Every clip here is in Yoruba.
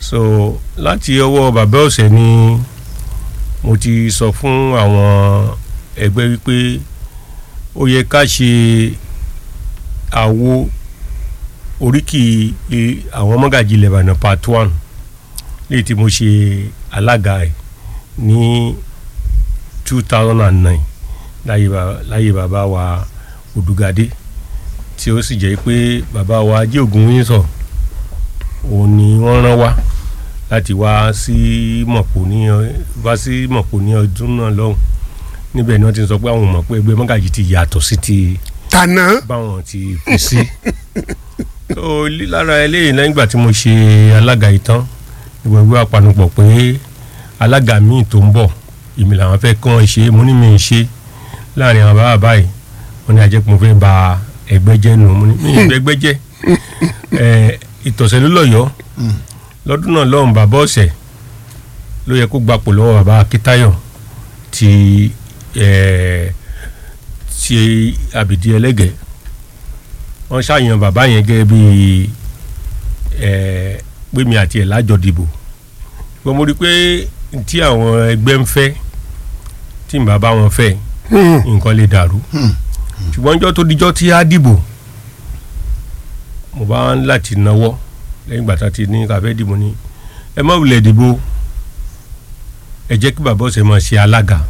so láti ọwọ́ bàbá ọ̀sẹ̀ ni mo ti sọ fún àwọn ẹgbẹ́ wípé ó yẹ ká ṣe àwo oríkì i- àwọn mọ́gàjì Ìbàdàn part one léyìí tí mo ṣe alága ẹ̀ ní two thousand and nine láyé ba- láyé bàbá wa Odùgàdé tí ó sì jẹ́ pé bàbá wa ajé ògùn wíńsọ̀ òun ni wọ́n rán wá láti wá sí mọ̀pọ̀ ní ọ- wá sí mọ̀pọ̀ ní ọdún náà lọ́hùn níbẹ̀ ni wọ́n ti sọ pé àwọn mọ̀ pé ẹgbẹ́ mọ́gàjì ti yàtọ̀ sí ti tànà báwọn ti fi sí. tó lí- lára eléyìí lẹ́yìn ìgbà tí mo ṣe alága yìí tán ìgbàgbé àpanupọ̀ pé alága míì tó ń bọ̀ èmi làwọn fẹ́ kàn ṣe mo ní mi ń ṣe láàrin àwọn bàbá báyìí wọ́n ní ajẹ́ pé mo fẹ́ ba ẹgbẹ́ jẹ́ nù mo ní mi ì gbẹ́gbẹ́ jẹ́ ẹ̀, ìtọ̀sẹ̀ ló lọ́yọ̀ọ́ lọ́dún náà lọ́hùn bàbá ọ̀sẹ̀ ló yẹ kó gbapò lọ́wọ́ bàbá akíntayọ̀ ti ẹ̀ ti àbìdí ẹlẹ́gẹ̀ẹ́ wọ́n ṣàyàn bàbá yẹn gẹ́gẹ́ bí ẹ̀ gbẹ̀mí àti ẹ̀ lájọ dìbò ṣùgbọ́n mo rí i pé tí àwọn ẹgbẹ́ ń fẹ́ tí n bá bá wọn fẹ́ nǹkan lè dàrú ṣùgbọ́n ọjọ́ tó dijọ́ tí á dìbò mo bá ń láti náwó lẹ́yìn ìgbà tá a ti ní káfẹ́ dìbò ní ẹ má wulẹ̀ dìbò ẹ jẹ́ kí bàbá ọ̀sẹ̀ máa ṣe alága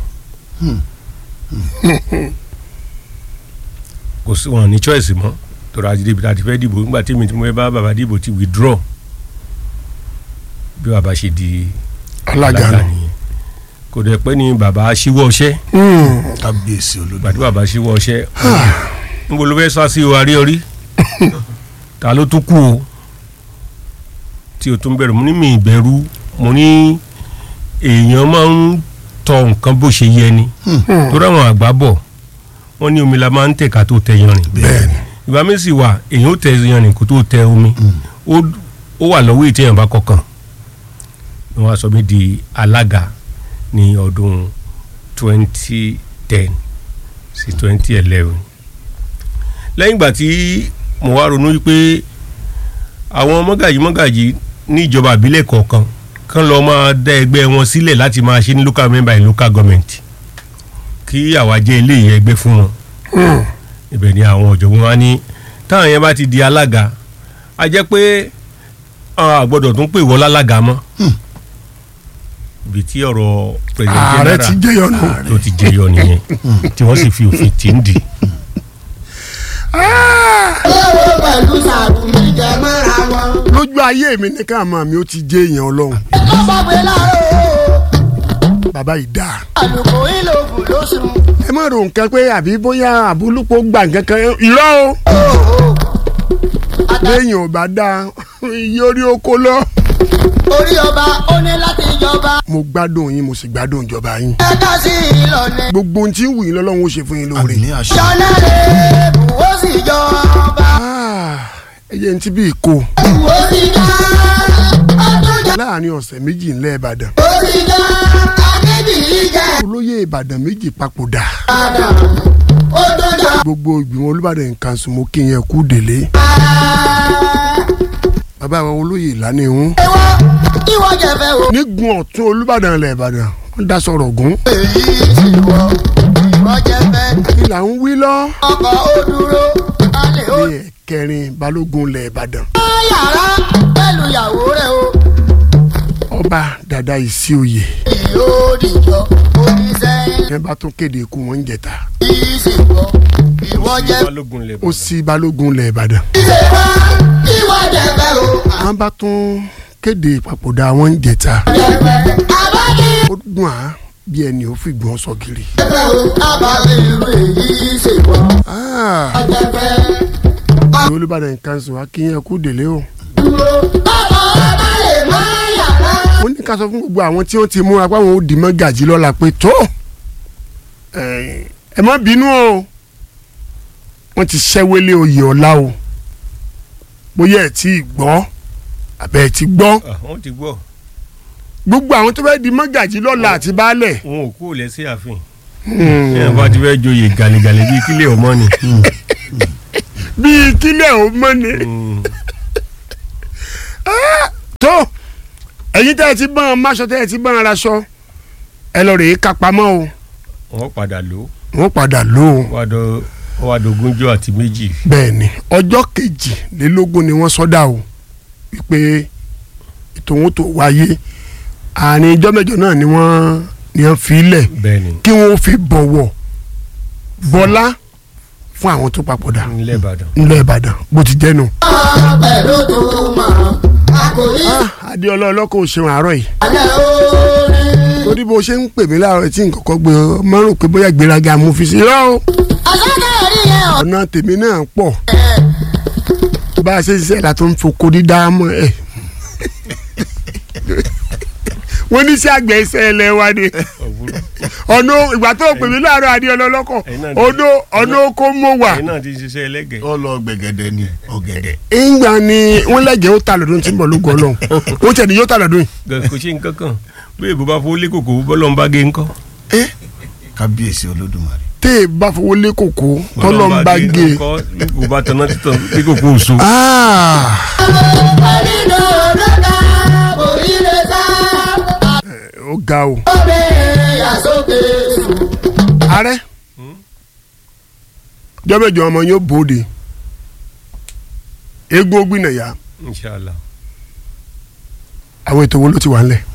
kò sí wọn ní choice mọ́ tọ́ra àti débi tá a ti fẹ́ dìbò nígbà tí mi ti mú ẹ bá bàbá dìbò ti withdraw bí bàbá ṣe di alága nù. nìyẹn kò dẹ̀ pẹ́ ni bàbá ṣíwọ́ ọṣẹ́ kábíyèsí olódò gbàdúrà bàbá ṣíwọ́ ọṣẹ́ níbo ló fẹ́ sá sí o arí orí ta ló tún kú o tí o tún bẹ̀rù mo ní mi ìbẹ̀rù mo ní èèyàn máa ń tọ nǹkan bó ṣe yẹ ni torí àwọn àgbà bọ̀ wọ́n ní omi la máa ń tẹ̀ ká tó tẹ yanrìn bẹ́ẹ̀ni ìgbà mi sì wà èèyàn ó tẹ yanrìn kó tó tẹ omi ó ó wà lọ́wọ́ ètò èèyàn bá kọkàn ni wọ́n á sọ mí di alága ní ọdún twenty ten sí twenty eleven lẹ́yìn ìgbà tí mo wá ronú wípé àwọn mọ́gàjì mọ́gàjì ní ìjọba àbílẹ̀ kọ̀ọ̀kan kán lọ́ọ́ máa dá ẹgbẹ́ wọn sílẹ̀ láti máa ṣe ní local member in local government kí àwa jẹ́ eléyìí ẹgbẹ́ fún wọn ibẹ̀ ni àwọn ọ̀jọ̀gbọ́n wa ní táwọn yẹn bá ti di alága a jẹ́ pé a gbọ́dọ̀ tún pè wọ́n lálága mọ́ ibi tí ọ̀rọ̀ president ààrẹ general ti jẹyọ nù. tó ti jẹyọ nìyẹn tí wọ́n sì fi òfin tì ń dì í. owó pẹ̀lú sàrùmí jẹ mọ́ra wọn. lójú ayé mi ní ká máa mi ó ti jẹ èèyàn ọlọ́run ẹ̀kọ́ bá pé láàárọ̀ bàbá yìí dáa. àlùkò ìlòkù ló sùn. ẹ má ro nǹkan pé àbí bóyá àbúlùpọ̀ gbà nǹkan kan irọ́ o léèyàn ò bá dáa iye orí oko lọ. orí ọba ó ní láti jọba. mo gbádùn yín mo sì gbádùn ìjọba yín ẹ̀ka sí ìlọ̀lẹ̀. gbogbo ohun tí ń wù yín lọ́lọ́run ó ṣe fún yín lóore. àmì àṣẹ jọ́nà rẹ̀ bùwó sì jọba. Ah, ẹ jẹ́ ní tí bí ìkó bùwó sì já ọdún jà. láàrin ọ̀sẹ̀ méjì ńlẹ̀ ìbàdàn ó sì já akébìrì jẹ́ olóyè ìbàdàn méjì papòdà ìbàdàn. ó tó jà. gbogbo ìgbìmọ̀ olùbàdàn nǹkan sùn mo kí yẹn kú délé bàbá wa olóyè ìlànà ìhún ìwọ ìwọ jẹ̀fẹ̀ o. nígun ọ̀tún olùbàdàn ilẹ̀ ìbàdàn wọ́n dá sọ̀rọ̀ gún èyí sì wọ ìwọ jẹ̀fẹ̀. kí là ń wí lọ ọkọ̀ ó dúró alẹ́ ó ní ẹ̀kẹrin balógun ilẹ̀ ìbàdàn yàrá pẹ̀lú ìyàwó rẹ̀ o. ọba dada ìsí oyè yóò dìjọ oníṣẹ́ yẹn bá tún kéde ikú wọn ń jẹta yìí sì wọ ìwọ jẹ balógun lè ó sí balógun ilẹ̀ ìbàdàn ṣe wá ìwọ jẹfẹ o. wọ́n bá tún kéde ìpapòdà wọn ń jẹta jẹfẹ abájí ó dùn á bí ẹni ò fi gbọ́n sọ gírí. jẹfẹ o abàlẹ ìlú èyí ṣe wọ Ah, jẹfẹ ìwé olùbàdàn nǹkan sùn wá kí yẹn kú délé o. dúró bàbá ọba lè má yàrá. wọ́n ní ká sọ fún gbogbo àwọn tí wọ́n ti múra pé àwọn ò dì mọ́ gàjí lọ́la pé tó ẹ ẹ má bínú o wọ́n ti ṣẹ́wélé oyè ọ̀la o bóyá ẹ̀ tí ì gbọ́ àbẹ̀ ẹ̀ ti gbọ́ wọ́n ti gbọ́ gbogbo àwọn tó fẹ́ di mọ́ gàjí lọ́la àti baálẹ̀ wọn ò kú ò lẹ́sí ààfin ẹ̀ bá ti fẹ́ joyè gàlẹ́gàlẹ́ bíi kílẹ̀ ọmọ ni. bíi kílẹ̀ ò mọ́ ni Mm. tó ẹ̀yin tẹ́ ẹ ti bọ́n máṣọ tẹ́ ẹ ti bọ́n araṣọ ẹ lọ rèé kápamọ́ o wọ́n padà lò ó wọ́n padà lò ó wọ́n wá dọ- wọ́n wá dogúnjọ́ àti méjì bẹ́ẹ̀ ni ọjọ́ kejìlélógún ni wọ́n sọ́dà o wípé ètò òun tó wáyé àárín ijọ́ mẹ́jọ náà ni wọ́n ni wọ́n fi lẹ̀ bẹ́ẹ̀ ni kí wọ́n fi bọ̀wọ̀ bọ́lá fún àwọn tó papòdà nílẹ̀ Ìbàdàn nílẹ̀ Ìbàdàn bó ti jẹ́ nu. pẹ̀lú tó mọ̀ àkòrí adéọlá ọlọ́kọ̀ òṣèwọ̀n àárọ̀ yìí alẹ́ orin. torí bó ṣe ń pè mí láàárọ̀ tí nǹkan kan gbé ọ márùn pé bóyá gbéraga mo fi sí rọ́ o ọ̀sẹ̀ rí yẹn ọ̀. ọ̀nà tèmi náà pọ̀ bá a ṣe ń ṣiṣẹ́ la tó ń foko dídá mọ́ ẹ̀ wọ́n ní sí àgbẹ̀ iṣẹ́ ẹlẹ́ wa ni ọ̀nà ìgbà tó pè mí láàárọ̀ adéọlá ọlọ́kọ̀ Ẹ̀yin náà ọ̀nà ọ̀nà oko mọ̀ wà ẹ̀yin náà ti ṣiṣẹ́ ẹlẹ́gẹ̀ẹ́ ó lọ gbẹ̀gẹ̀dẹ̀ ni ọ̀gẹ̀dẹ̀. ìgbà ni wọ́n lẹ́gẹ̀ẹ́ ó ta lọ́dún tí ń bọ̀ lógo ọlọ́run ó tẹ̀ ní yóò ta lọ́dún yìí Gan- kò ṣe nǹkan kan bí èbó bá fowó lé kòkó bọ́lọ̀ ń bá gé ńkọ́ kábíyèsí olódùmarè. tẹ́ ẹ bá fowó lé kòkó tọ́lọ́ ń bá gé e. ńkọ́ bí kò bá tanná títàn bí kòkó òṣù Ah, àdínà lọ́dà orí lè sá. ó ga o. obìnrin àsókè sùn. ààrẹ jọ́bẹ̀jọ́ ọmọ yóò bòde eégún ògbìnàyà inṣàlá àwọn ètò wo ló ti wà ńlẹ̀.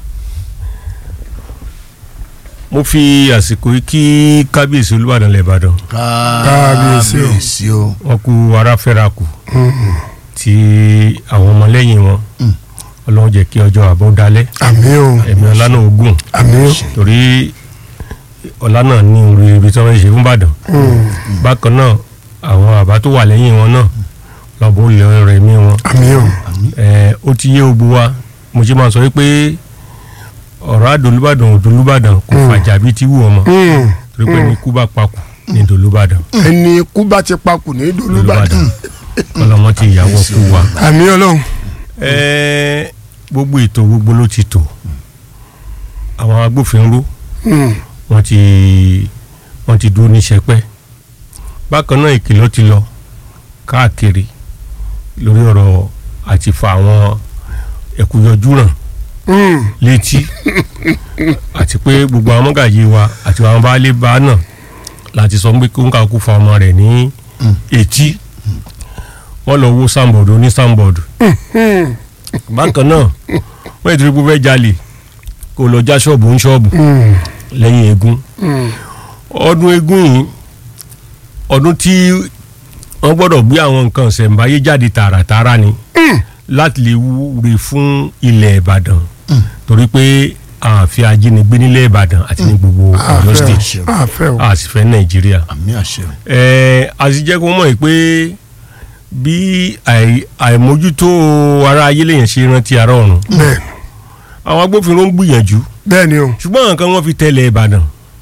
mo fi àsìkò yìí kí kábíyèsí olúbàdàn lẹ̀ ìbàdàn Kábíyèsí o. kábíyèsí o. wọn kú aráfẹ́ra kù tí àwọn ọmọlẹ́yìn wọn ọlọ́run jẹ́ kí ọjọ́ àbọ̀ dalẹ̀ àmì o ẹ̀mí ọlá náà ogun àmì o torí ọlá náà ní orí ibi tí wọ́n ń ṣe fún ìbàdàn bákan náà àwọn àbá tó wà lẹ́yìn wọn náà lọ́bọ̀ olè rẹ̀ mí wọn àmì o ẹ ó ti yé ogun wa mo ṣe máa sọ wípé ọ̀rọ̀ àdolúbàdàn òdolúbàdàn kò fàjà bíi ti wù ọmọ Mm. torí pé ní kú bá pakù ní dolúbàdàn ẹni ikú bá ti pakù ní dolúbàdàn ọlọmọ ti ìyàwó kú wa. àmì ọlọ́run ẹ gbogbo ètò gbogbo ló ti tò àwọn agbófinró Mm. wọ́n ti wọ́n ti dúró ní sẹpẹ́ bákan náà ìkìlọ̀ ti lọ káàkiri lórí ọ̀rọ̀ àti fa àwọn ẹ̀kúyọjú ràn Mm. létí àti pé gbogbo àwọn mọ́gàjì wa àti àwọn baálé bá náà láti sọ pé kó ń kàkú fa ọmọ rẹ̀ ní etí wọ́n lọ wó sandboard oní sandboard Mm. bákan náà wọ́n yẹ torí pé ó fẹ́ jalè kó lọ já ṣọ́ọ̀bù ń ṣọ́ọ̀bù Mm. lẹ́yìn eégún Mm. ọdún eégún yìí ọdún tí wọ́n gbọ́dọ̀ gbé àwọn nǹkan ṣẹ̀ǹbáyé jáde tààràtààrà ni láti lè wúre fún ilẹ̀ ìbàdàn torí pé àfi ajínigbé nílẹ̀ ìbàdàn àti ní gbogbo ọ̀yọ́ state àfẹ́ o àfẹ́ o a sì fẹ́ nàìjíríà àmì àṣẹ o. ẹ̀ẹ́ a sì jẹ́ kó mọ̀ yìí pé bí àì- àìmójútó ara ayé lèèyàn ṣe rántí ara ọ̀run bẹ́ẹ̀ àwọn agbófinró ń gbìyànjú bẹ́ẹ̀ ni o ṣùgbọ́n nǹkan wọn fi tẹ̀lé ìbàdàn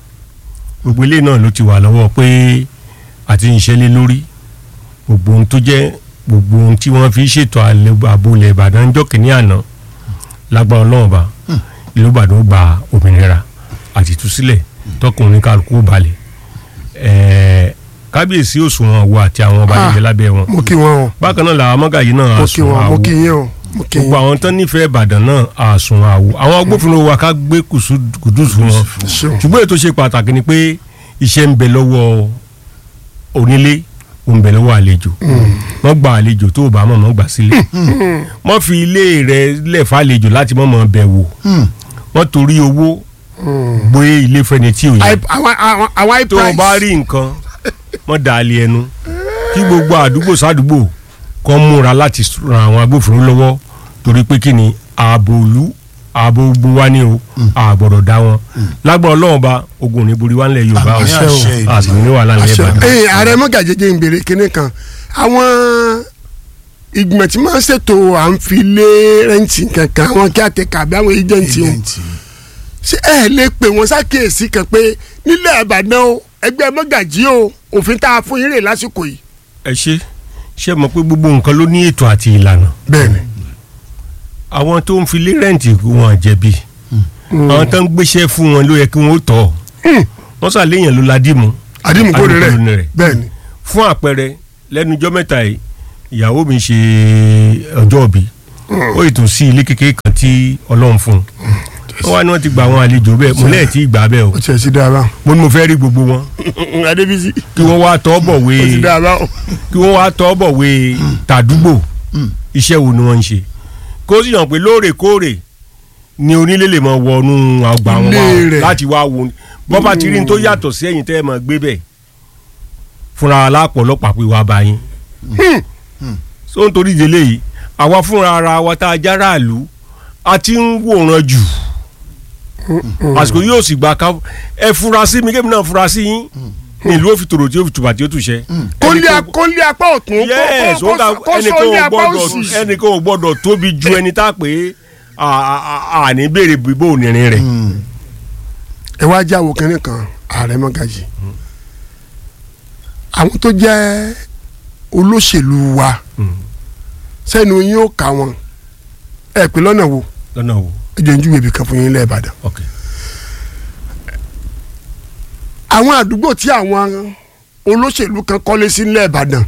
gbogbo ilé náà ló ti wà lọ́wọ́ pé àti ìṣẹ́lẹ̀ lórí gbogbo ohun tó jẹ́ gbogbo ohun tí wọ́n fi ṣètò àlẹ́- ààbò ilẹ̀ ìbàdàn jọ́ kìíní àná lágbára ọlọ́run bá ìlú ìbàdàn ó gba òmìnira àti ìtúsílẹ̀ tọkùnrin kálukú ó balẹ̀ ẹ̀ẹ́ kábíyèsí òṣùwọ̀n wo àti àwọn ọba Ah. níbẹ̀ lábẹ́ wọn mo kí wọn o bákan náà làwọn mọ́gàjì náà mo kí àsùn wọn mo àwo kí yín o mo kí gbogbo yín àwọn tán nífẹ̀ẹ́ ìbàdàn náà àsùn àwò àwọn agbófinró wa ká gbé kùsù- kùdùsù wọn ṣeun ṣùgbọ́n ètò ṣe pàtàkì ni pé iṣẹ́ ń bẹ lọ́wọ́ onílé ó ń bẹ lọ́wọ́ àlejò wọ́n gba àlejò tó o bá mọ̀ mọ́ gbà sílẹ̀ wọ́n fi ilé rẹ̀ lẹ̀ fàlejò láti mọ̀ mọ́ bẹ̀ wò wọ́n torí owó gbé ilé fẹ́ni tí ò yẹ Ai- àwọn àwọn àwọn high tó o price bá rí nǹkan wọ́n dà á lé ẹnu kí gbogbo àdúgbò sádùúgbò kan múra láti ran àwọn agbófinró lọ́wọ́ torí pé kí ni ààbò ìlú ààbò gbogbo wa ni o àgbọ̀dọ̀ dá wọn lágbára ọlọ́run bá ogun ò ní borí wa ńlẹ̀ yorùbá o Àmì àṣẹ ìlú. a sì ní wàhálà ńlẹ̀ Àṣẹ. ìbàdàn. Ẹ̀yin, ààrẹ mọ́gàjẹjẹ ń béèrè kinní kan àwọn ìgbìmọ̀ tí máa ń ṣètò à ń fi lé rẹ́ǹtì kankan àwọn kí àtẹ̀kà àbí àwọn ẹjẹ̀ǹtì wọn Agent. ṣé ẹ lè pè wọ́n ṣàkíyèsí kan pé nílẹ̀ ìbàdàn o ẹgbẹ́ mọ́gàjì o òfin tá a fún yín rè lásìkò yìí. ẹ ṣe ṣe mọ̀ pé gbogbo nǹkan ló ní ètò àti ìlànà bẹ́ẹ̀ni àwọn tó ń fi lé rẹ́ǹtì wọn jẹ̀bi àwọn tó ń gbéṣẹ́ fún wọn ló yẹ kí wọ́n tọ̀ wọ́n sàléyàn ló ladìmú àdìmúkòrè rẹ̀ Àdìmúkòrè rẹ̀. bẹ́ẹ̀ni fún àpẹẹrẹ lẹ́nu ọjọ́ mẹ́ta yìí ìyàwó mi ṣe ọjọ́ òbí ó ètò sí ilé kékeré kan tí ọlọ́run fún un wọ́n wá ní wọ́n ti gba àwọn àlejò bẹ́ẹ̀ mo lẹ́ẹ̀ tí ì gbà bẹ́ẹ̀ o ó tiẹ̀ sí dáa mo ní mo fẹ́ rí gbogbo wọn adébísí kí wọ́n wá tọ́ bọ̀ wé ó ti dáa báwọn. kí wọ́n wá tọ́ bọ̀ wé tàdúgbò iṣẹ́ wo ni wọ́n ń ṣe kó sì hàn pé lóòrèkóòrè ni onílé lè mọ wọnú àgbà wọn wá Ilé rẹ̀. láti wá wo bọ́ bá ti rí ní tó yàtọ̀ sí ẹ̀yìn tẹ́ ẹ mọ̀ gbé bẹ̀ fúnra alápọ̀ ọlọ́pàá pé wàá bá yín so nítorí ìdílé yìí àwa fúnra ara wa tá a jára àlú a ti ń wòran jù àsìkò yóò sì gbà ká ẹ fura sí mi kébì náà fura sí yín ní ìlú òfin tòrò tí ó fi tùbà tí ó tùṣẹ́ kólé kólé apá ọ̀tún yes kó ó ga kó ẹnìkan sólé ò apá gbọ́dọ̀ òsì. ẹnìkan ò gbọ́dọ̀ tóbi ju ẹni tá a pè é àní béèrè bíbó ònírin rẹ̀ ẹ wá jáwó kínní kan ààrẹ mọ́gàjì àwọn tó jẹ́ olóṣèlú wa sẹ́nu yín ó kà wọ́n ẹ pé lọ́nà wo lọ́nà wo ẹ jẹ́ ń júwèé ibì kan fún yín lẹ́ẹ̀bàdàn. ok àwọn àdúgbò tí àwọn olóṣèlú kan kọ́lé sí nílẹ̀ ìbàdàn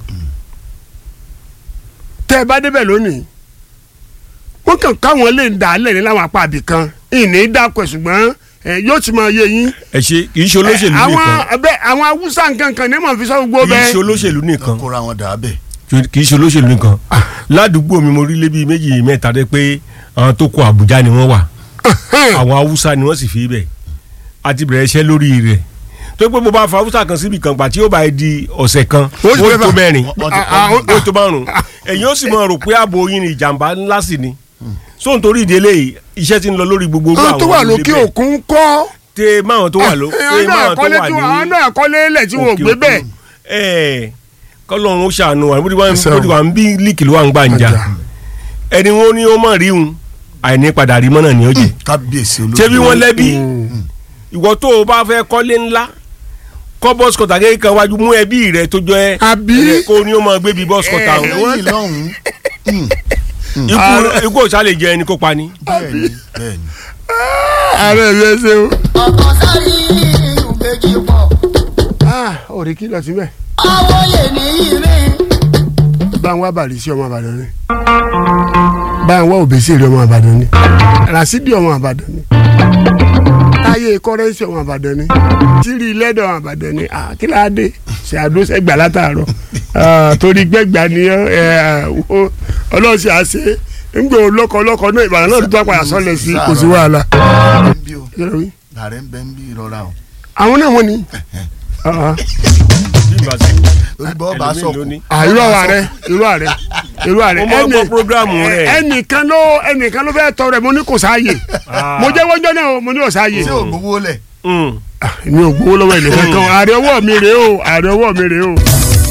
tẹ́ ẹ bá débẹ̀ lónìí wọ́n kàn káwọn lè dà á lẹ̀ ní láwọn apá àbí kan ìní dàpọ̀ ṣùgbọ́n ẹ, yóò ti máa yé yín. ẹ ṣe kì í ṣe olóṣèlú àwọn nìkan bẹ́ẹ̀ àwọn haúsá nkankan ní màá fi sọ gbogbo kì í ṣe bẹ́ẹ̀. olóṣèlú nìkan kóra wọn dà á bẹ̀. kì í ṣe olóṣèlú nìkan ládùúgbò mi mo rí lé bíi méjì mẹ́ta dé pé àwọn tó kó Àbújá ni wọ́n wà àwọn Haúsá ni wọ́n sì fi bẹ̀ àti bẹ̀rẹ̀ iṣẹ́ lórí rẹ̀ tó pé bó bá fa Haúsá kan síbi kan gbà tí ó bá di ọ̀sẹ̀ kan Ó sì ó fẹ́ tó fà. mẹ́rin Wọ́n ti- Ah, ah, ó tó márùn ẹ̀yin ó sì máa rò pé ààbò yín ni ìjàmbá ńlá sì ni so nítorí ìdílé yìí iṣẹ́ ti ń lọ lórí gbogbo irú àwọn tó wà ilé lókè bẹ́ẹ̀. òkun kọ́ tẹ máwọn tó wà ló tẹ àwọn náà máwọn tó kọ́lé wà tí ní àwọn náà kọ́lé lẹ̀ tí wọ́n ò òkè gbé òkun. bẹ́ẹ̀. ẹ kọlọ́run ó ṣàánú wa bó ti wá ń- Ẹsẹ̀ bó ti wà ń bí líkì ló wà ń gbàǹjà Gbàǹjà. ẹni wọn ní ó mọ̀ rí un àìní padà rí mọ́nà ni ó jẹ kábíyèsí olódùmarè. ṣé bí wọ́n lẹ́bi ìwọ tó o bá fẹ́ kọ́lé ńlá kọ́ bọ́sì kọ́tà kékeré kan wájú mú ẹbí rẹ tó jọ ẹ Àbí? ẹ, kó o ní ó máa gbé bí bọ́sì kọ́tà ẹ o lẹ́yìn lọ́hùn-ún. ikú ikú òṣà lè jẹ ẹni kó pa ni. bẹ́ẹ̀ni bẹ́ẹ̀ni. ààrẹ mi ẹ ṣeun. ọkọ sáré ìbejì pọ̀ òrì kìlọ̀ síbẹ̀. àwòye nìyí mi. bá ń wá bàrí sí ọmọ àbàdàn ni bá ń wá òbèsèrè ọmọ àbàdàn ni rasidi ọmọ àbàdàn ni táyé kọ́rẹ́sì ọmọ àbàdàn ni tírí lẹ́dọ̀ ọmọ àbàdàn ni Ah, kí láá dé ṣe àdóṣẹ́gbà látàárọ̀ Ah, torí gbẹ́gbà ni ẹ, ẹ, wo, ọlọ́run ṣe àṣẹ ńgbò lọ́kọ̀ọ́lọ́kọ̀ náà ìbàdàn náà tó apàyà sọ́lẹ̀ sí kò sí wàhálà. Ààrẹ ń bí o. Kí ló wí? Ààrẹ ń bẹ ń bí rọra o. àwọn náà wọ́n ni Ah, ah. bí ìgbà tí orí bọ́ bá ẹlòmíì sọ̀kù. ló ní. Ah, irú ààrẹ irú ààrẹ irú ààrẹ Mo máa gbọ́ prógráàmù rẹ̀. ẹnìkan ló ẹnìkan ló fẹ́ tọrọ ẹ̀ mo ní kò sáàyè Ah. mo jẹ́ wọ́njọ́ náà o, mo ní kò sáàyè ṣé o gbowó lẹ̀. Mm. Ah, mi ò gbowó lọ́wọ́ ẹnìkan kan ààrẹ ọwọ́ mi rèé o ààrẹ ọwọ́ mi rèé o.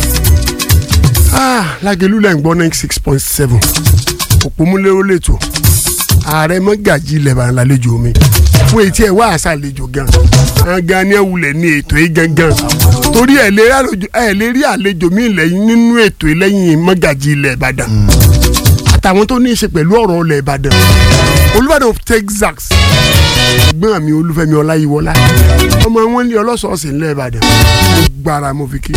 Ah, Lágelú lẹ́ ń gbọ́ ninety six point seven òpómúléró lẹ́tọ̀ ààrẹ mọ́gàjì lẹ́bàá lálejò mi fún etí ẹ̀ wá àṣà àlejò gan gan ni ẹ wulẹ̀ ní ètò yìí gangan torí ẹ̀ lè rí àlejò ẹ̀ lè rí àlejò mi lẹ́yìn nínú ètò yìí lẹ́yìn mọ́gàjì ilẹ̀ Ìbàdàn àtàwọn tó ní í ṣe pẹ̀lú ọ̀rọ̀ ilẹ̀ Ìbàdàn Olúbàdàn of Texas ẹ̀gbọ́n mi Olúfẹ́mi Ọláyíwọlá ọmọ wọn lé ọlọ́sọ̀ọ̀sẹ̀ ńlẹ̀ Ìbàdàn mo gbára mo fi kí.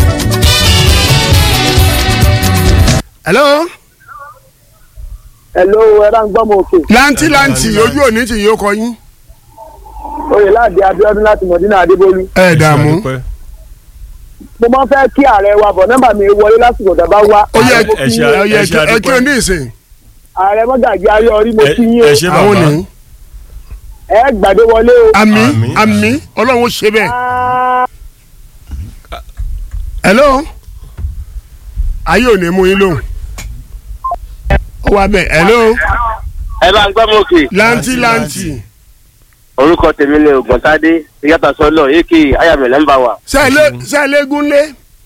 hello Hello, ẹ bá ń gbọ́ mọ òkè. lanti lanti ojú òní tì yóò kọ yín. Oyè láàdì Abíọ́dún láti Mọ̀dínà Adébólú. ẹ dààmú Adúpẹ́. Mo máa ń fẹ́ kí ààrẹ wa bọ̀ nọ́mbà mi wọlé lásìkò tàbá wá. ó yẹ Ààrẹ mo ẹ kí ṣe- yín. ẹ yẹ ẹ ṣe ẹ kí o àdúpẹ́. ní ìsìn Ààrẹ mọ́gàjì ayé orí mo Ẹ- kí yín o. ẹ ṣe àwọn bàbá ní. Ẹ gbàdé wọlé o. àmì Àmín. àmì ọlọ́run ó ṣe bẹ́ẹ̀. Ah, hello ayé ò ní mú yín lóhùn ó wà bẹ́ẹ̀ hello ẹ bá ń gbọ́ mọ́ òkè. lanti lanti orúkọ tèmi ni ògùntàdé ìyàtọ̀ sọ́lọ̀ èkì ayàmẹ̀lẹ̀ ń bá wa. sẹ́ẹ̀lẹ́ gúnlé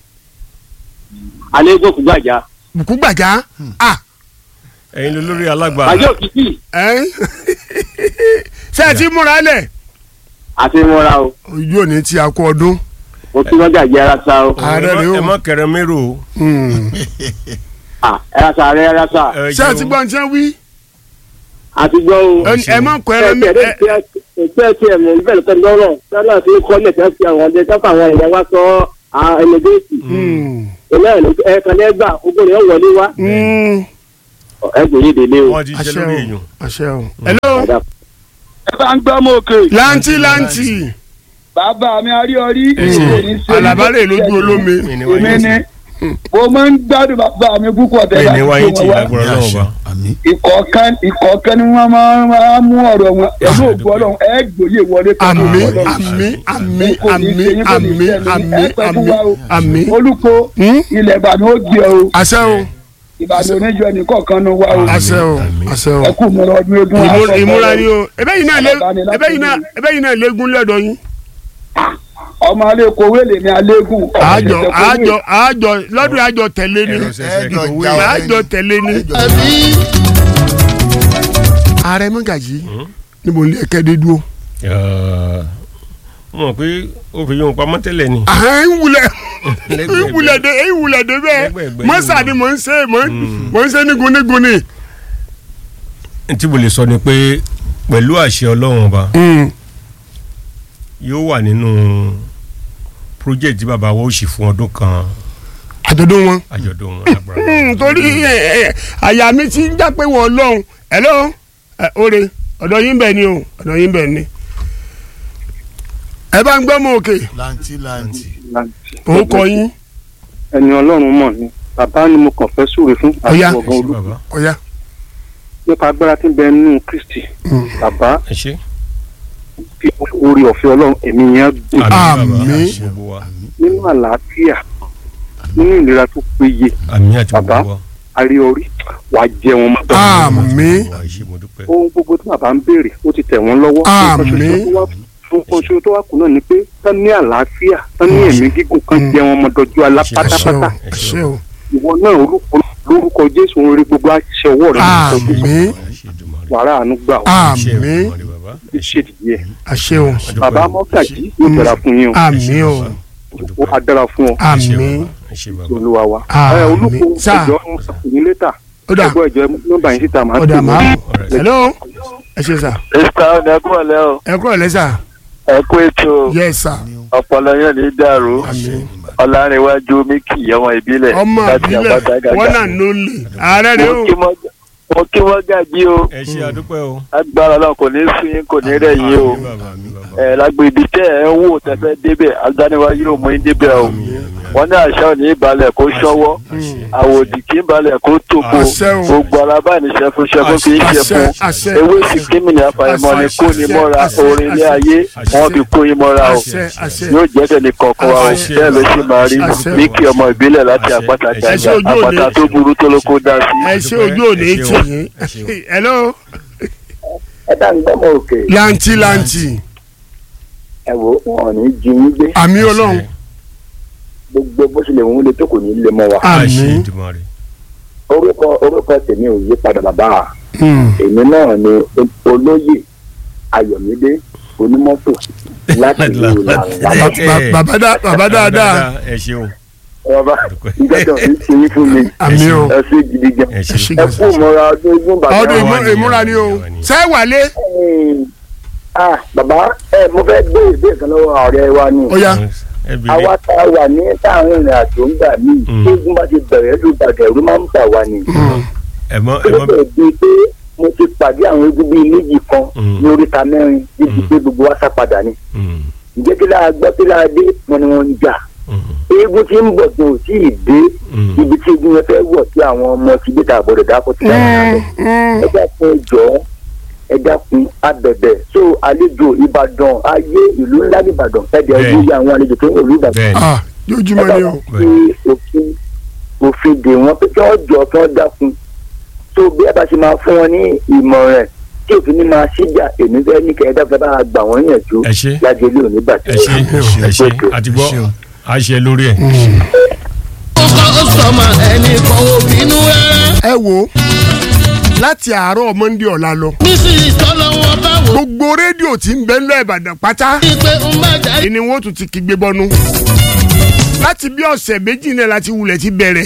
alégún kùgbàjà. bùkú gbàjá ah ẹ̀yin ló lórí alágbà àjọ òkìkí ẹ̀ sẹ́ẹ̀ tí múra lẹ̀ àti mọ́ra o ojú òní tí a kú ọdún mo kí wọ́n jàjẹ́ ara sa o. ààrẹ rẹ ẹ o mọ kẹrẹ mérò o. Hmm. Ah, ara sa rẹ ara sa ẹ sẹ́ẹ̀ jẹ́ tí o. gbọ́n tí wọ́n wí àti gbọ́ o. ẹ ẹ má kọ ẹrẹ mi ẹ ẹ ẹ ẹ tiẹ̀ mọ̀ níbẹ̀ lọ́tọ́ lọ́rọ̀ tọ́lá fi kọ́ lẹ̀ tẹ́ fi àwọn ọdẹ tọ́fà àwọn èèyàn wá sọ ẹlẹgẹ́sì Hmm. ẹlẹ́yìn ẹ̀ẹ̀kan lẹ́gbà gbogbo rẹ̀ wọlé wá. Hmm. ẹ gbé yín délé o. wọ́n ti ṣe àṣẹ lórí o èèyàn. àṣẹ o. hello ẹ bá ń gbọ́ mọ́ òkè. lanti lanti bàbá mi aríọrí. alabale lójú olómi mi ni wáyé èmi ni mo máa ń gbádùn bàbá mi púpọ̀ tí mi tẹ́lá ni wáyé tí lágbára Ní náà àṣẹ. wá. àmín ìkọ̀ọ̀kan ìkọ̀ọ̀kan ni wọ́n máa máa mú ọ̀rọ̀ wọn ẹ̀mú ògbó ọlọ́run ẹ gbòye wọlé pẹ̀lú àmì ọlọ́run. àmì àmì Kò ní àmì ṣe yín, kò ní àmì ṣe yín, àmì ẹ pẹ́ fún àmì wa o. àmì. olùkọ́ Hmm? ilẹ̀ ìbàdàn ó gbé o àṣẹ o ìbàdàn oníjọ ẹnì kọ̀ọ̀kan ló wá o àṣẹ o àṣẹ o. ẹ kú mọ́ra ọdún eégún Ìmú- aṣọ ìmúra ni ọlọ́run. o ebe yìí náà lé ebe yìí náà ebe yìí náà léegun lọ́dọ̀ yín. ọmọ alẹ́ kò wélé ní alẹ́gùn àjọ àjọ àjọ lọ́dún àjọ tẹ̀lé ni ẹ̀rọ ṣẹ̀ṣẹ̀ ẹjọ kò já wé. ọ àjọ tẹ̀lé ni. ààrẹ mọ́gàjì níbo ni ẹ̀kẹ́ dé dúró. mo mọ̀ pé ó fi yóò pamọ́ tẹ́lẹ̀ ni. àhán ń wulẹ̀ Lẹ́gbẹ̀ẹ́ ń wulẹ̀ dé ń wulẹ̀ dé bẹ́ẹ̀ Lẹ́gbẹ̀ẹ́ mọ́sà ni mò ń ṣe mò ń mò ń ṣe nígun nígun ni. n tí mo lè sọ ni pé pẹ̀lú àṣẹ ọlọ́run ọba yóò wà nínú project tí bàbá wa ó sì fún ọdún kan àjọ̀dún wọn. àjọ̀dún wọn lágbára. Hmm, torí ẹ, ẹ, àyà mi ti ń já pé wọ́n lọ́hùn hello ẹ, oore ọ̀dọ̀ yín bẹ̀ ni o ọ̀dọ̀ yín bẹ̀ ni. ẹ bá ń gbọ́ mọ òkè lanti lanti òun kọ yín ẹni ọlọ́run mọ̀ ni bàbá ni mo kàn fẹ́ súre fún Ọ̀yá. ẹ ọ̀gá ṣé olú bàbá ọ̀yá. nípa agbára tí ń bẹ nínú kristi bàbá ẹ ṣé. fi orí ọ̀fẹ́ ọlọ́run ẹ̀mí yẹn gùn àmín bàbá Àmín. àti gbogbo wa nínú àlàáfíà nínú ìlera tó péye àmín àti Bàbá. gbogbo wa. àríorí wàá jẹun mọ́. àmín Wà á ṣe mo dúpẹ́. ohun gbogbo tí bàbá ń béèrè ó ti tẹ̀ wọ́n lọ́wọ́. Àmín. ohun kan ṣoṣo tó wà kù náà ni pé tán ní àlàáfíà tán ní ẹ̀mí gígùn kan jẹ́ wọn mọ́dọ́jú alá Àṣẹ. ẹ ṣé o pátápátá. ẹ ṣé o ìwọ náà orúkọ lórúkọ jésù ń rí gbogbo àṣìṣe ọwọ́ rẹ̀ àmín wàrà àánú gbà ó àmín ṣe dìde ẹ̀. àṣẹ o bàbá mọ́gàjì yóò dára fún yín o àmín o ó á dára fún ọ àmín olúwa wa. Àmín. ẹ olùkọ́ Sáà. ẹjọ́ ń sàkóyún létà ó dà ẹgbẹ́ ẹjọ́ nọ́mbà yín síta máa ó dà pè máa yín. hello ẹ ṣé sà Mr. ọ̀nẹ́kùnlé o ẹ kúrò lẹ́sà ẹ kú ètò yes sà ọpọlọ yẹn ní dàrú àmín ọ̀làrìnwájú míkì ọmọ ìbílẹ̀ ọmọ láti àpáta àbílẹ̀ gàgà. wọn náà ló lè ààrẹ rẹ o Mo kí wọ́n- mo kí wọ́n gàjí o ẹ ṣé àdúpẹ́ o. agbára náà kò ní sún yín kò ní rẹ̀ yín o Àmín bàbá mi bàbá. ẹ lágbo ibi tẹ́ ẹ ń wò tẹ́fẹ́ débẹ̀ agbániwájú ló mú yín débẹ̀ o wọ́n ní àṣà ò ní ìbalẹ̀ kó ṣọ́wọ́ àwòdì kì í balẹ̀ kó tòkó Àṣẹ o. gbogbo alábàáníṣẹ́ fún ṣẹ́fún kì í ṣe àṣẹ fún àṣẹ ewé sì kíni àfàìmọ̀ ni kó ni mọ́ra àṣẹ, orin ilé àṣẹ, ayé àṣẹ. wọ́n fi kó yín mọ́ra o àṣẹ àṣẹ yóò jẹ́ tẹ̀lé kọ̀ọ̀kan wa o Àṣẹ. bẹ́ẹ̀ ló ṣì máa rí Àṣẹ. míkì ọmọ ìbílẹ̀ láti Àṣẹ. àpáta Àṣẹ. gàgà ojú òde. àpáta tó burú tó ló kó dá sí. ẹ ṣe ojú òní Ẹ tì ṣé o. yín Ẹ ṣé o. hello ẹ dá ń gbọ́mọ òkè lanti lanti ẹ wò wọn ò ní jí yín gbé àmì ọlọ́run gbogbo bó ṣe lè wọ́n lè tó kò ní lè mọ́ wa. àṣẹ àmín Èdùmàrè. orúkọ orúkọ tèmi ò yí padà bàbá Hmm. èmi náà ni olóyè ayọ̀mídé onímọ́tò láti ìlú ìlànà Ba- ba- bàbá dá- bàbá dáadáa ẹ ṣeun. ọba ìjọba ń ṣe yín fún mi àmì o ẹ ṣe gidi gan ẹ ẹ ṣe. ṣe ẹ kú mọ́ra ọdún ogún bàbá ọdún Àwa ìmú- ni, ìmúra àwa ni ni, o àwa ni. ṣé wàlé Ẹ̀ẹ́n, ah bàbá ẹ mo fẹ́ gbé ìbéèrè kan lọ́wọ́ ọ̀rẹ́ wa ni ó yá ẹ bèrè. àwa tá a wà ní táwọn ìrìn àjò ń gbà mí Mm. tí ogun bá ti bẹ̀rẹ̀ ló gbàgẹ̀ ẹ̀rú máa ń bà wá ni. Hmm. ẹ mọ ó ẹ mọ bẹ̀rẹ̀ bíi pé mo ti pàdé àwọn egun bíi méjì kan Mm. ní oríta mẹ́rin níbi Mm. pé gbogbo wa sá padà ni. Mm, ǹjẹ́ kí lára gbọ́ kí lára dé wọn ni wọ́n ń jà. mm, eégún tí ń bọ̀ tó ò tí ì dé mm. ibi tí eégún yẹn fẹ́ wọ̀ tí àwọn ọmọ ti gbé tààbọ̀dọ̀ dákọ̀ tí wọ́n ń lọ. Hmm. ẹ dákun ẹjọ́ ẹ dákun abẹ̀bẹ̀ so àlejò ìbàdàn ayé ìlú ńlá nìbàdàn ẹ̀dẹ̀ Bẹ́ẹ̀ni. ẹ̀dẹ̀ àwọn àlejò tó ń wọ̀ ìlú ìbàdàn bẹ́ẹ̀ ni. ah lójúmọ́ ni o fi òfin òfin dè wọ́n pé kí wọ́n jọ kí wọ́n dákun tó bí a bá ṣe máa fún wọn ní ìmọ̀ràn tí òfin ní máa ṣíjà èmi fẹ́ ní kẹ́ ẹ dáfẹ́ bá a gbà wọ́n yànjú ẹ ṣe láti ilé òní bàtẹ́. ẹ ṣe ẹ ṣe àti gbọ́ a ṣe lórí ẹ̀. ẹ wo láti àárọ̀ mọ́ndé ọ̀la lọ gbogbo rédíò tí ń bẹ ńlẹ̀ ìbàdàn pátá ni wọ́n tún ti kígbe bọ́nu láti bí ọ̀sẹ̀ méjì náà láti wulẹ̀ ti bẹ̀rẹ̀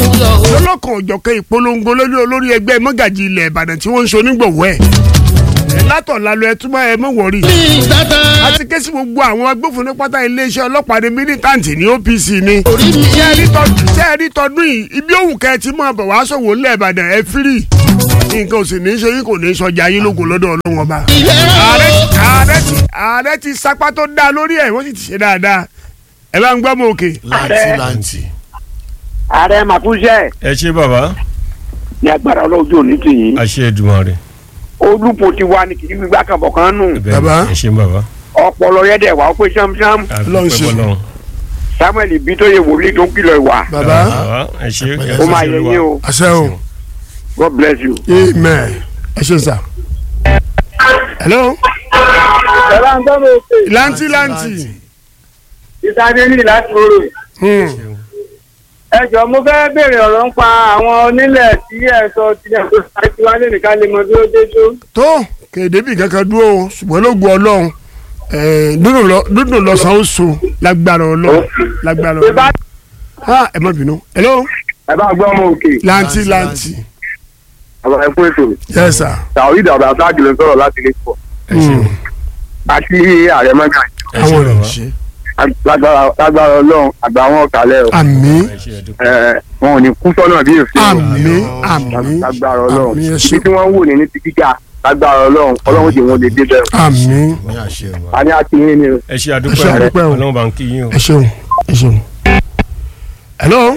lọ́lọ́kan òjọ̀kan ìpolongo lórí olórí ẹgbẹ́ mọ́gàjì ilẹ̀ ìbàdàn tí wọ́n ń ṣonígbọ̀wọ́ ẹ̀ látọ̀la lọ ẹ túbọ̀ ẹ mọ̀ wọ̀rí. a ti ké sí gbogbo àwọn agbófinró pátá iléeṣẹ́ ọlọ́pàá ní mílítàǹtì ní OPC ni. ṣé ẹ rí tọdún ṣé ẹ rí tọdún yìí ibi òwú kẹ́ ẹ ti mọ̀ bọ̀ wá sọ̀wọ́ ńlẹ̀ Ìbàdàn ẹ fírì. nǹkan ò sì ní í ṣe yín kò ní í sọjà yín lógo lọ́dọ̀ Ọlọ́run ọba. ààrẹ ààrẹ ti ààrẹ ti sapá tó dáa lórí ẹ̀ wọ́n sì ti ṣe dáadáa. ẹ bá ń gbọ́ mọ òkè. láǹtì láǹtì. ààrẹ màkúṣẹ́ ẹ ṣe bàbá ní agbára ọlọ́jọ́ òní tì yín àṣẹ Èdùmàrè olùpọ̀ ti wá ní kìí gbígbá kan bọ̀ kan nù bẹ́ẹ̀ Bàbá. ẹ ṣe bàbá ọpọlọ yẹn dẹ̀ wá ó pé ṣámṣám Ọlọ́run ṣe. Ọlọ́run samuel ibi tó yẹ wòlíì tó ń kìlọ̀ ìwà bàbá bàbá ẹ ṣe ẹ ó ṣe máa yẹ Olúwa. yín o àṣẹ o god bless you. amen ẹ ṣe sà. hello ẹ̀rọ ń gbọ́ mi òkè lanti lanti. ìtàgé ní láti rorò Hmm. ẹ jọ mo fẹ́ béèrè ọ̀rọ̀ ń pa àwọn onílẹ̀ tí ẹ sọ tilẹ̀ tó ṣáájú wa lè nìkan lè mọ bí ó dé tó. tó kéde bí kankan dúró o ṣùgbọ́n ló gbọ́ ọlọ́run eh, dúdùn lọ- dúdùn lọ́sàn-án ó so lágbára ọlọ́run lágbára ṣé bá ọlọ́run. ha ẹ má bínú hello ẹ bá gbọ́ ọmọ òkè lanti lanti àwọn ẹ̀kú ètò yes sir. tàwọn ìdàgbà sáájú ló ń sọ̀rọ̀ láti lè pọ̀ ẹ ṣe Hmm. àti ààrẹ mọ́gà ẹ ṣe àwọn ọ̀rọ̀ bàbá ṣe. lágbára lágbára ọlọ́run àgbà wọn kàlẹ́ o àmín ẹ ṣe ẹdùn ẹ wọn ò ní kú sọ́nà bí èsì àmín àmín lágbára ọlọ́run àmín ẹ ibi ṣe tí wọ́n wò ní ní ti gíga lágbára ọlọ́run ọlọ́run jẹ́ wọn lè dé bẹ́ẹ̀ àmín ní àṣẹ wa. a ní àti yín ni o. ẹ ṣe ẹ ṣe àdúpẹ́ àdúpẹ́ o. Ọlọ́run bá ń kí yín o ẹ ṣeun ẹ ṣeun. hello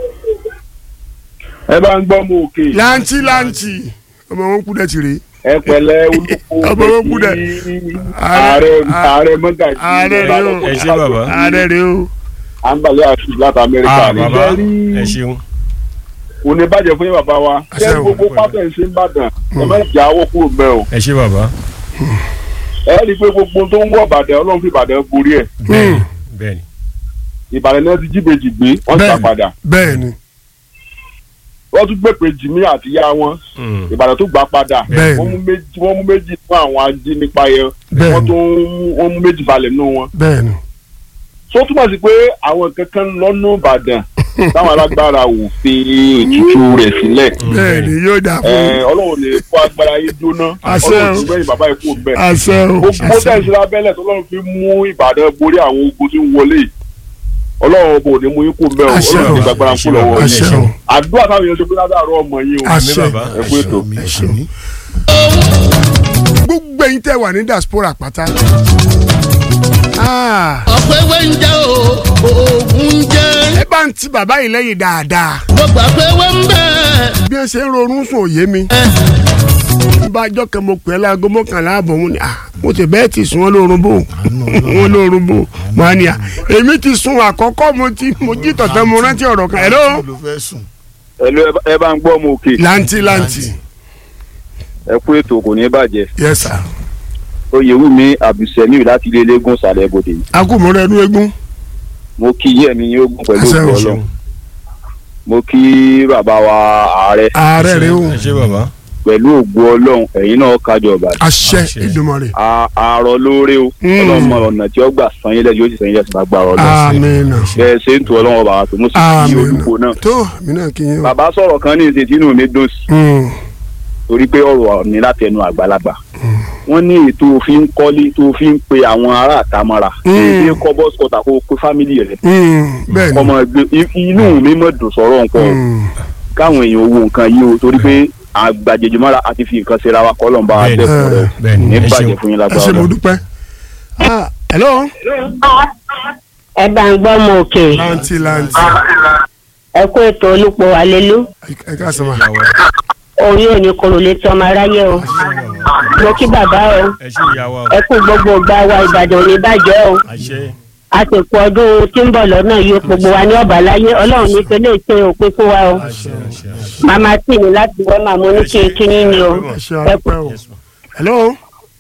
ẹ bá ń gbọ́ mọ òkè lanti lanti ọmọ wọn kú dẹ ti rè ẹ pẹ̀lẹ́ Ọmọ wọn kú dẹ̀. olùkọ́ Ààrẹ- ààrẹ ààrẹ mọ́gàjì ààrẹ rẹ o. ẹ ṣe bàbá ààrẹ rè o àǹbàlẹ̀ àṣù láti amẹ́ríkà ah ní bàbá bẹ́ẹ̀ rí ẹ ṣeun kò ní bàjẹ́ fún yín bàbá wa Àṣẹ ṣé o. gbogbo pátẹ̀ ń ṣe ń bàdàn ẹ má jà owó kúrò bẹ́ẹ̀ o ẹ ṣe bàbá ẹ rí i pé gbogbo tó ń wọ̀ bàdàn ọlọ́run fi bàdàn borí ẹ̀ bẹ́ẹ̀ni bẹ́ẹ̀ni ìbàdàn náà ti jíbejì gbé wọ́n ti Bẹ́ẹ̀ni. padà bẹ́ẹ̀ ni wọ́n tún gbèpè jìmí àti ìyá wọn Hmm. ìbàdàn tó gbà padà Bẹ́ẹ̀ni. wọ́n mú méjì wọ́n mú méjì fún àwọn ajínipa yẹn Bẹ́ẹ̀ni. wọ́n tún wọ́n mú méjì balẹ̀ nínú wọn bẹ́ẹ̀ ni tó túmọ̀ sí pé àwọn kankan lọ́nà ìbàdàn táwọn alágbára ò fi ètùtù rẹ̀ sílẹ̀ bẹ́ẹ̀ ni yóò dà fún Ẹ, ọlọ́run lè kó agbára yín jóná Àṣẹ o. ọlọ́run ti gbẹ̀yìn bàbá ikú bẹ́ẹ̀ àṣẹ o gbogbo àṣẹ tẹ̀sí lábẹ́lẹ̀ tó lọ́run fi mú ìbàdàn borí àwọn ogun tí ń wọlé yìí. ọlọ́run bò ní mú yín kú bẹ́ẹ̀ o Àṣẹ ọlọ́run o. ti gbàgbára kú lọ́wọ́ yín àṣẹ o àdúrà táwọn èèyàn ṣe pé ládàárọ̀ ọmọ yín o àṣẹ bàbá. ẹ kú ètò. mi àṣẹ mi. gbogbo ẹ̀yin tẹ́ wà ní diaspora pátá. Ah, ọ̀pọ̀ ewé ń jẹ́ o oògùn ń jẹ́ ẹ bá ń ti bàbá yìí lẹ́yìn dáadáa mo gbà pé ewé ń bẹ̀. bí ẹ ṣe ń ronú sùn òye mi. bá a jọ kẹ́ mo pè é láago mọ́kànlá àbọ̀ mo ní à mo ti bẹ́ẹ̀ ti sùn wọn lóorun bò wọn lóorun bò mo á ní à èmi ti sùn àkọ́kọ́ mo ti mo jí tọ̀tọ̀ mo rántí ọ̀rọ̀ kan ẹ̀rọ ló fẹ́ sùn. ẹlò ẹ bá ń gbọ́ ọmọ òkè lanti lanti ẹ kú ètò kò ní bàjẹ́ yes sir oyèwùmí abdulsemiu láti ilé eléégún sàlẹ̀ ibodè akúmọ̀rọ̀ ẹnu eégún mo kí yẹ́ mi yín ogun pẹ̀lú Àṣẹ o. òkú ọlọ́run mo kí bàbá wa ààrẹ ààrẹ rẹ o ẹ ṣe bàbá pẹ̀lú ògbó ọlọ́run ẹ̀yin náà kájọ ọba àṣẹ Àṣẹ. Èdùmàrè àárọ̀ lóore o Mm. ọlọ́run mọ ọ̀nà tí ó gbà san yín lẹ́sìn yóò sì san yín lẹ́sìn bá gbàrọ̀ lọ amina bẹ́ẹ̀ ṣe ń tu ọlọ́run ọba àti mo sì kí amina olùkó náà tó mi náà kí yín o. bàbá sọ̀rọ̀ kan ní ìṣètì inú mi dùn sí Mm, torí pé ọ̀rọ̀ ní látẹnu àgbàlagbà wọ́n ní ètò òfin kọ́lé tó fi ń pe àwọn ará àtàmọ́ra Mm. èdè kọ́ bọ́sì kọ́ta kó pe fámìlì rẹ̀ mm, bẹ́ẹ̀ ni ọmọ ẹgbẹ́ i- inú mi mọ̀ dùn sọ̀rọ̀ nǹkan o Mm, káwọn èèyàn wo nǹkan yìí o torí pé àgbàjèjì mọ́ra àti fi nǹkan ṣera wa kọ́lọ̀ ń bá wa Bẹ́ẹ̀ni. dẹ́kun rẹ̀ bẹ́ẹ̀ni ní ẹ bàjẹ́ ṣeun fún yín ẹ lágbára ṣé mo Ọlọ́run. dúpẹ́ ah hello ẹ bá ń gbọ́ mọ òkè lanti lanti ẹ kó ètò olùpọ̀ àlélú ẹ ká sọ ma orí òní kòrò létí ọmọ aráyé o mo kí bàbá o ẹ ṣe ìyàwó ẹ kú gbogbo ìgbà wa ìbàdàn ò ní bàjẹ́ o àṣẹ a sì kú ọdún tí ń bọ̀ lọ́nà yìí gbogbo wa ní ọ̀bà láyé ọlọ́run ní pé lè ṣe òpin fún wa o àṣẹ àṣẹ àṣẹ màmá tì mí láti wọ́n màmú ní kí kí ní ni o ẹ ṣé àdúpẹ́ o hello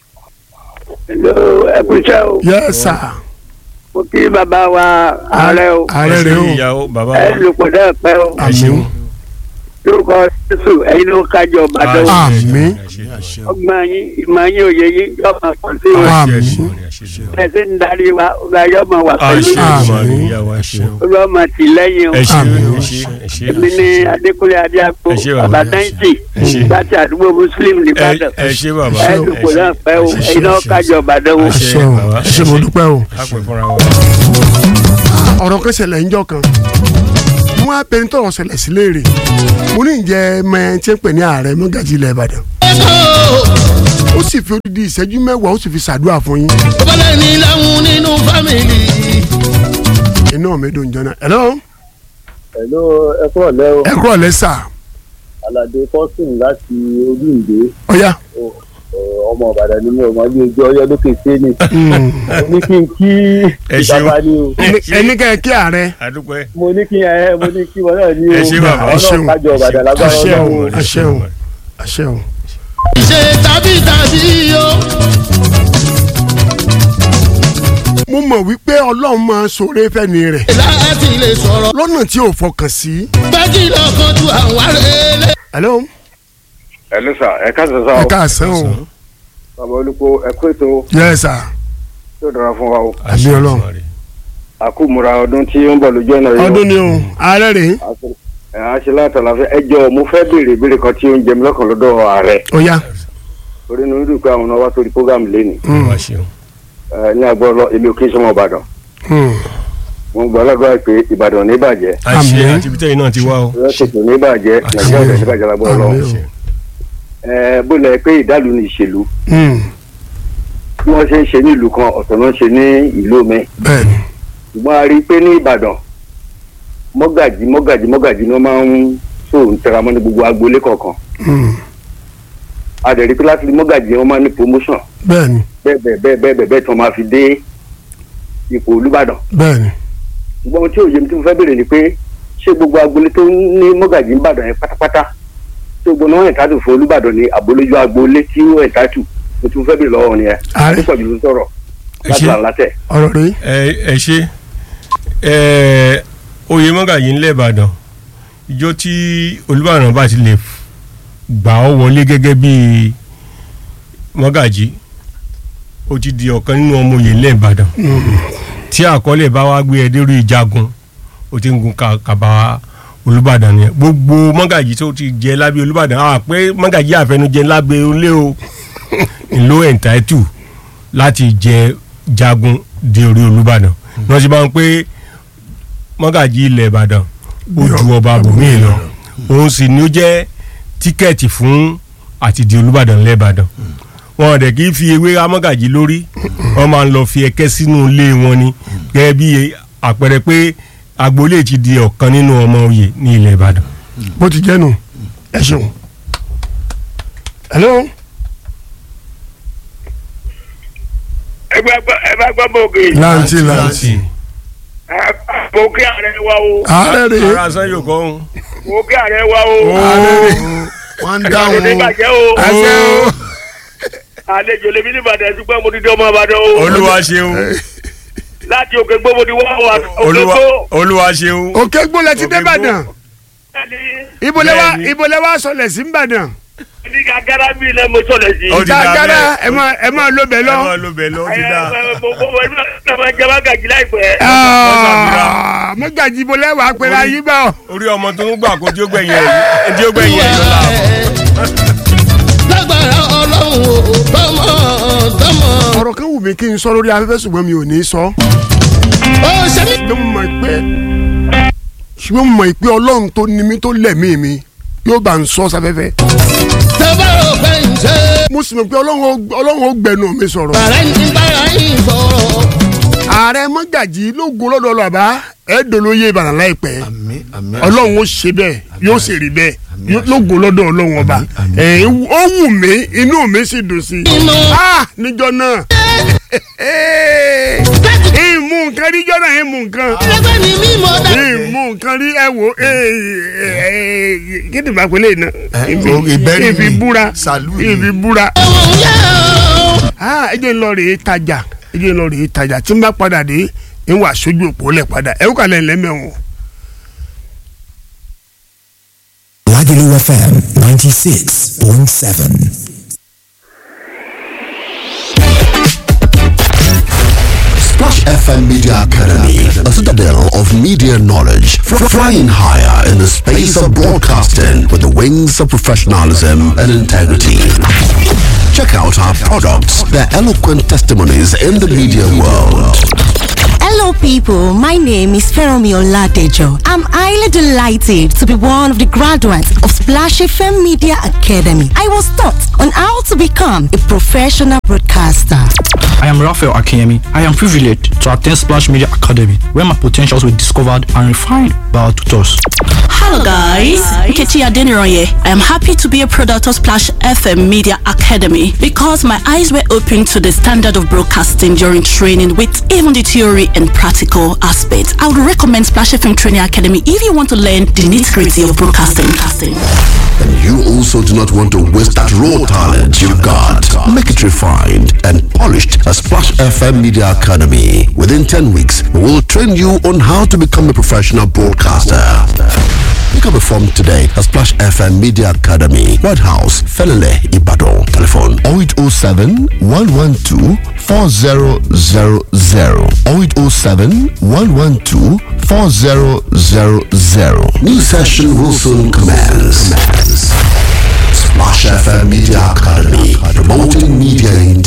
ẹ kú iṣẹ́ o yes sir mo kí bàbá wa ààrẹ o ààrẹ ẹ rẹ ṣe o ìyàwó bàbá ẹ wa lùpọ̀ dẹ́ pẹ́ o ẹ ṣeun lórúkọ jésù ẹ̀yin ló kájọ bàdàn àmín ọgbọ́n yín ìmọ̀ yín òye yín yóò máa pọ̀ sí o àmín ẹsẹ̀ ń darí wa ọgbà yóò máa wà pẹ̀lú Àmín. olúwa máa tì lẹ́yìn o ẹ ṣe Àmín. ẹ ṣe ẹ ṣe èmi ní adékúnlé adéàpò Ẹ ṣé bàbá. bàbá náìtì Ẹ ṣé. láti àdúgbò muslim nìbàdàn ẹ ṣe bàbá ẹ dùkú náà pẹ́ o ẹ̀yin náà kájọ bàdàn o. Ẹ ṣé. ṣe o bàbá. ṣe mo dúpẹ́ o. a pè fúnra wa. ọ̀rọ̀ kan ṣẹlẹ̀ ńjọ́ kan wọ́n á bẹni tọ̀rọ̀ ṣẹlẹ̀ sí léèrè mo ní ìjẹ́ mẹ́ tí ń pè ní ààrẹ mọ́gàjì ilẹ̀ ìbàdàn ó sì fi odidi ìṣẹ́jú mẹ́wàá ó sì fi ṣàdúrà fún yín bọ́lá ní láwọn nínú fámìlì. iná mi dùn jọ́nà ẹ̀lọ́ Hello, ẹ kúrò lẹ́ o ẹ kúrọ̀ lẹ́sà aládé kọ́sùn láti olúǹde ọ̀yá ọmọ ìbàdàn ni mi ò mọ bí ojú ọyọ lókè sẹ́ni mo ní kí n kí Ẹ ṣeun. ìjọba ní o ẹni kẹ́ ẹ kí ààrẹ adúpẹ́ mo ní kí ẹ mo ní kí wọn náà ní o Ẹ ṣé bàbá. ẹ ṣeun. ọlọ́run kájọ ìbàdàn lágbára àṣẹ o ọlọ́run àṣẹ o àṣẹ o. ṣe tàbí tàbí o. mo mọ̀ wípé ọlọ́run máa ṣoore fẹ́ni rẹ̀ láti lè sọ̀rọ̀ lọ́nà tí ò fọkàn sí. gbẹ́jì lọ́kàn ju àwọn arẹ́lẹ̀. ẹ̀lọ́ ẹ ló sà ẹ ká sọ sá ẹ o káàsán o bàbá olùkó ẹ kó ètò yẹ sà tó dára fún wa o àmì ọlọ́run àkúmùra ọdún tí ó ń bọ̀ lójú ọ̀nà yìí ọdún ni o ààrẹ rèé ẹ á ṣe látàlá fẹ ẹ jọ mo fẹ́ béèrè ìbéèrè kan tí ó ń jẹ mí lọ́kàn lọ́dọ̀ ààrẹ ọ̀yá torí inú dùn pé àwọn náà wá sórí program lẹ́nu wá ṣeun. ẹ ní agbọ́rọ̀ èmi ò kí ń sọmọ ìbàdàn Hmm. mo gbọ́ alágbára pé ìbàdàn ò ní bàjẹ́ àṣẹ Àmín. àti ibi tẹ́yìn náà ti wá o. rẹ́sìtì ò ní bàjẹ́ nàìjíríà ò ní bàjẹ́ lágbọ́rọ̀ lọ Àmín o. ẹ bó lẹ pé ìdálù ni ìṣèlú Hmm. bí wọ́n ṣe ń ṣe ní ìlú kan ọ̀tọ̀ náà ń ṣe ní ìlú mi bẹ́ẹ̀ni ṣùgbọ́n a rí i pé ní ìbàdàn mọ́gàjì mọ́gàjì mọ́gàjì ni wọ́n máa ń so ń tẹra mọ́ ní gbogbo agboolé kọ̀ọ̀kan Hmm. a dẹ̀ rí i pé láti mọ́gàjì wọ́n máa ń ní promotion bẹ́ẹ̀ni bẹ́ẹ̀ bẹ́ẹ̀ bẹ́ẹ̀ bẹ́ẹ̀ bẹ́ẹ̀ bẹ́ẹ̀ tí wọ́n máa fi dé ipò olúbàdàn bẹ́ẹ̀ni ṣùgbọ́n ohun tí òye mi tí mo fẹ́ béèrè ni pé ṣé gbogbo agboolé tó ní mọ́gàjì ìbàdàn yẹn pátápátá tí gbogbo náà ẹ̀ńtátù fún olúbàdàn ní àbólójú agboolé tí ó ẹ̀ńtátù mo ti fẹ́ béèrè lọ́wọ́ wọn nìyẹn Ààrẹ. ó sọ̀jù ló ń sọ̀rọ̀ Ẹ láti ṣé. là látẹ̀. ọ̀rọ̀ rèé ẹ ẹ ṣe ẹ oyè mọ́gàjì ńlẹ̀ ìbàdàn ìjọ tí olúbàdàn bá ti lè gbà ọ́ wọlé gẹ́gẹ́ bí mọ́gàjì ó ti di ọ̀kan nínú ọmọ oyè ńlẹ̀ ìbàdàn tí àkọọ́lẹ̀ bá wá gbé ẹ dérú ìjagun ó ti ń gun ka- kàbà olúbàdàn nìyẹn gbogbo mọ́gàjì tó ti jẹ lábẹ́ olúbàdàn àà pé mọ́gàjì àfẹnujẹ lábẹ́ olé o ìlú ẹ̀ńtáìtù láti jẹ jagun di orí olúbàdàn wọ́n ti máa ń pé mọ́gàjì ilẹ̀ ìbàdàn ó ju ọba bòmíì lọ òun sì ni ó jẹ́ tíkẹ́ẹ̀tì fún àti di olúbàdàn lẹ́ẹ̀bàdàn wọn dẹ̀ kì í fi ewé amọ́gàjì lórí wọ́n máa ń lọ fi ẹ̀kẹ́ sínú ilé wọn ni gẹ́gẹ́ bí àpẹẹrẹ pé agboolé ti di ọ̀kan nínú ọmọ oyè ní ilẹ̀ ìbàdàn. bó ti jẹ́ nù ẹ ṣeun. hello ẹ bá gbọ́ ẹ bá gbọ́ bòkè. láǹtì láǹtì mo kí ààrẹ wa o. ààrẹ rèé ara san yóò kọ́ ọ́n. mo kí ààrẹ wa o. ààrẹ rèé wọ́n ń ààrẹ dáhùn ní bàjẹ́ o. àṣẹ o àlejò lèmi ní ìbàdàn ṣùgbọ́n mo ti di ọmọ ìbàdàn o. olúwa ṣeun láti òkè gbó mo ti wá wà òkè olúwa gbó. olúwa ṣeun. òkè gbólẹ̀ ti dé Òkè ìbàdàn ẹni ìbòlẹ̀ wa Bẹ́ẹ̀ni. ìbòlẹ̀ wa sọlẹ̀ sí ìbàdàn ní gàgàrà mi ilẹ̀ mo sọ̀lẹ̀ sí. Ó ti dá gàgàrà bẹ́ẹ̀. ẹ máa ẹ máa ló bẹ̀ ẹ lọ. máa lo bẹ̀ lọ ó ti dá. mo mo mo ẹ máa jẹ mágàjì láìpẹ́. Ah, mọ́gàjì ìbòlẹ̀ wà pẹ̀lú ayé bá ọ. orí ọmọ tó ń gbà kó tí ó gbẹ̀yìn ẹ̀ tí ó gbẹ̀yìn ẹ̀ lọ́la. lágbára ọlọ́run o tọmọ tọmọ. ọ̀rọ̀ kan wù mí kí n sọ lórí afẹ́fẹ́ ṣùgbọ́n mi ò ní sọ. ó ṣe mí. ṣùgbọ́n mo mọ̀ pé ṣùgbọ́n mo mọ̀ pé ọlọ́run tó ní mi tó lẹ̀mí mi yóò bá ń sọ sáfẹ́fẹ́. tẹ́bá rò pé ń ṣe. mo sì mọ̀ pé ọlọ́run ó- ọlọ́run ó gbẹnu mi sọ̀rọ̀. bàrà ń bára yín sọ̀rọ̀. ààrẹ mọ́gàjì ló go lọ́dọ̀ lọ́ba ẹ̀ dolóye ìbàdàn láìpẹ́ àmì àmì ọlọ́run ó ṣe bẹ́ẹ̀ yóò sì rí bẹ́ẹ̀ yóò- ló go lọ́dọ̀ ọlọ́run ọba ẹ̀ ó wù mí inú mi sì dùn sí i ah níjọ náà ìmú nǹkan níjọ náà ìmú nǹkan ẹgbẹ́ ni mímọ́ dá. ìmú nǹkan rí ẹ wò kí ni bá pélé náà Eh, o- ìbẹ́rí ìfi ni. búra Sàlú ni. ìfi búra ẹ̀wọ̀n yẹ́ o. ah ẹ jẹ́ ń lọ rèé tajà ẹ jẹ́ ń lọ rèé tajà tí n bá padà dé ń wà sójú òpó lẹ̀ padà ẹ ó kà lẹ́yìn lẹ́mẹ̀wọ̀n. Lagelu FM 96.7. Splash FM Media Academy, a citadel of media knowledge, fr- flying higher in the space of broadcasting with the wings of professionalism and integrity. Check out our products, their eloquent testimonies in the media world. Hello, people. My name is Feromi Oladejo. I'm highly delighted to be one of the graduates of Splash FM Media Academy. I was taught on how to become a professional broadcaster. I am Raphael Akiyemi. I am privileged to attend Splash Media Academy, where my potentials were discovered and refined by our tutors. Hello guys, Nkechi Adeniroye. I am happy to be a product of Splash FM Media Academy because my eyes were opened to the standard of broadcasting during training with even the theory and practical aspects. I would recommend Splash FM Training Academy if you want to learn the nitty-gritty of broadcasting. And you also do not want to waste that raw talent you've got. Make it refined and polished at Splash FM Media Academy. Within 10 weeks, we will train you on how to become a professional broadcaster. Pick up a form today at Splash FM Media Academy, White House, Felele, Ibadan. Telephone 0807 112 4000 0807 112 4000. New session will soon commence. Splash FM Media Academy, promoting media in